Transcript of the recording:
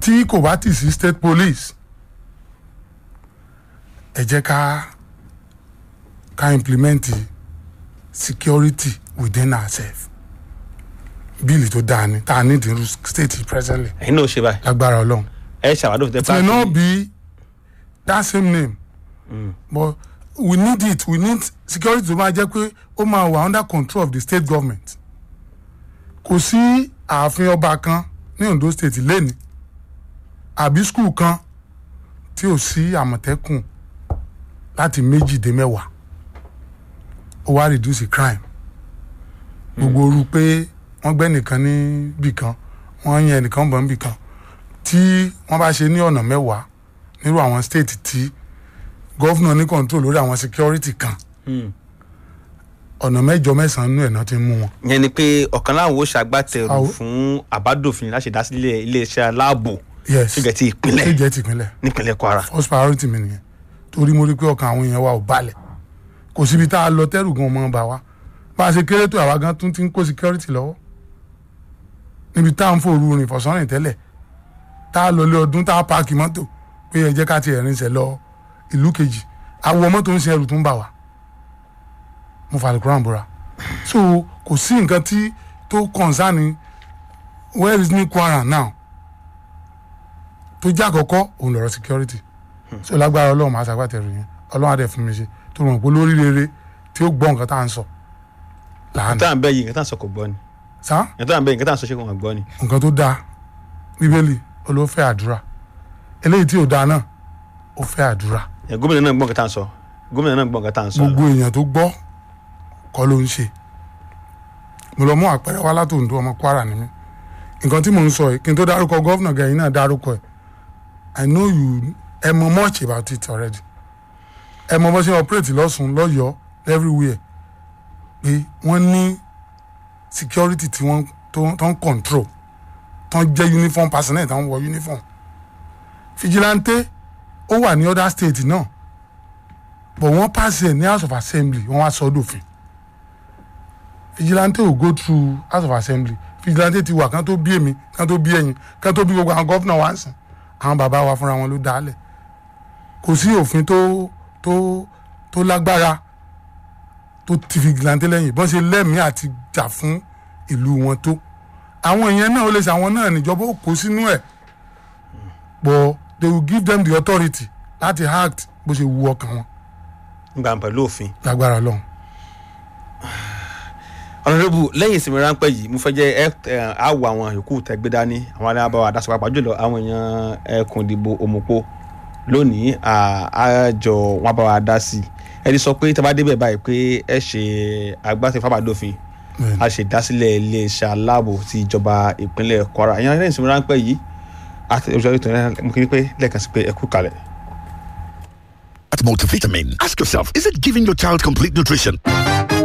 tí kò bá ti sí state police ẹ jẹ́ ká ká implement security within ourselves bíìlì tó dáa ni tá a ní ìdírú state presently ẹ̀yin náà ó ṣe báyìí lágbára ọlọ́run ẹ ṣàwádò fún it may not be that same name but we need it we need security tó máa jẹ́ pé ó máa wà under control of the state government kò sí ààfin ọba kan ní Ondo state lẹ́ni àbí skul kan tí ò sí àmọ̀tẹ́kùn láti méjì dé mẹ́wàá ó wá reduce crime gbogbo oru pé wọ́n gbẹ́ nìkan níbì kan wọ́n yẹn nìkan bọ̀ níbì kan tí wọ́n bá ṣe ní ọ̀nà mẹ́wàá nírú àwọn state tí gọ́fúnà ní control lórí àwọn security kan ọ̀nà mẹ́jọ mẹ́sàn-án nú ẹ̀ náà ti mú wọn. yẹn ni pé ọ̀kan láwọn ó ṣàgbàtẹ̀rù Àwọ- fún àbádòfin láti dá sílẹ̀ iléeṣẹ́ aláàbò yes síbẹ̀ tí ìpínlẹ̀ ṣé jẹ́ tìpínlẹ̀ nípínlẹ̀ Kwara first priority mi nìyẹn torí mo rí i pé ọkàn àwọn èèyàn wa ò balẹ̀ kò síbi tá a lọ tẹ́rù gan ọmọ bá wa bá a ṣe kéré tó àwa gan tún ti ń kó security lọ́wọ́ níbi tá à ń fòru rìn fọ̀sánrìn tẹ́lẹ̀ tá a lọ lé ọdún tá a paaki mọ́tò pé ẹ jẹ́ ká ti ẹ̀rín ṣẹ̀ lọ ìlú kejì àwọ̀ mọ́tò ń ṣe ẹrù tó ń bà wá mo fà lùkúrán búra so kò sí nǹkan tí tó concern where is new Kwara now tó jẹ́ àkọ́kọ́ òun lọ̀rọ̀ security so lágbára ọlọ́run máa ṣàgbàtẹ̀rù yẹn ọlọ́run á dẹ̀ fún mi ṣe tó rò pé lórí rere tí ó gbọ́ nǹkan tá à ń sọ làánà nǹkan tá à ń bẹ́ yìí nǹkan tá à ń sọ kò gbọ́ ni sá nǹkan tá à ń bẹ́ yìí nǹkan tá à ń sọ ṣé kò wọ́n gbọ́ ni. nǹkan tó dáa bíbélì olófẹ́ àdúrà eléyìí tí ò dáa náà ó fẹ́ àdúrà Ẹ, gómìnà náà gbọ́ nǹkan tá à ń sọ gómìnà náà gbọ́ nǹkan tá à ń sọ. gbogbo èèyàn tó gbọ́ kọ́ ló ń ṣe mo lọ mú àpẹẹrẹ wá látòǹdó ọmọ Kwara ni mí nǹkan tí mò ń sọ yìí kí n tó dárúkọ gọ́vnà gẹ̀yìn náà dárúkọ ẹ̀ I know you ẹ mọ much about it already ẹ mọ bó ṣe operate lọ́sùn lọ́yọ̀ọ́ everywhere pé wọ́n ní security tí wọ́n tó tó ń control tó ń jẹ́ uniform personnel tó ń wọ uniform vigilante ó wà ní other state náà but wọ́n pass ẹ̀ ní house of assembly wọ́n wá sọ ọ́ dòfin vigilante ò go through house of assembly vigilante ti wà kán tó bí èmi kán tó bí ẹ̀yin kán tó bí gbogbo àwọn gọ́fìnà wa ń sìn àwọn bàbá wa fúnra wọn ló dálẹ̀ kò sí òfin tó tó tó lágbára tó ti vigilante lẹ́yìn bọ́n ṣe lẹ́mìí àti jà fún ìlú wọn tó àwọn èèyàn náà ó lè ṣe àwọn náà níjọba ó kó sínú ẹ̀ but they will give them the authority láti act bó ṣe wu ọkàn wọn nígbà pẹ̀lú òfin. lágbára Ọlọ́run. ọ̀nàdébù lẹ́yìn ìsinmi ráńpẹ́ yìí mo fẹ́ jẹ́ ẹ ẹ, á wo àwọn yòókù tẹ́gbẹ́ dání àwọn alábàáwá àdásọ pàápàá jùlọ àwọn èèyàn ẹkùn ìdìbò òmùpó lónìí à- àjọ wọn bá wa dá sí i ẹni sọ pé tẹ́bá débẹ̀ báyìí pé ẹ ṣe agbátẹ fábàdófin Bẹ́ẹ̀ni. a ṣe ìdásílẹ̀ iléeṣẹ́ aláàbò ti ìjọba ìpínlẹ̀ Kwara ìyẹn lẹ́yìn ìsinmi ráńpẹ́ yìí àti òṣèlú tó ń mú kí ni pé lẹ́ẹ̀kan sí pé ẹ kú kalẹ̀. At multivitamin, ask yourself, is it giving your child complete nutrition?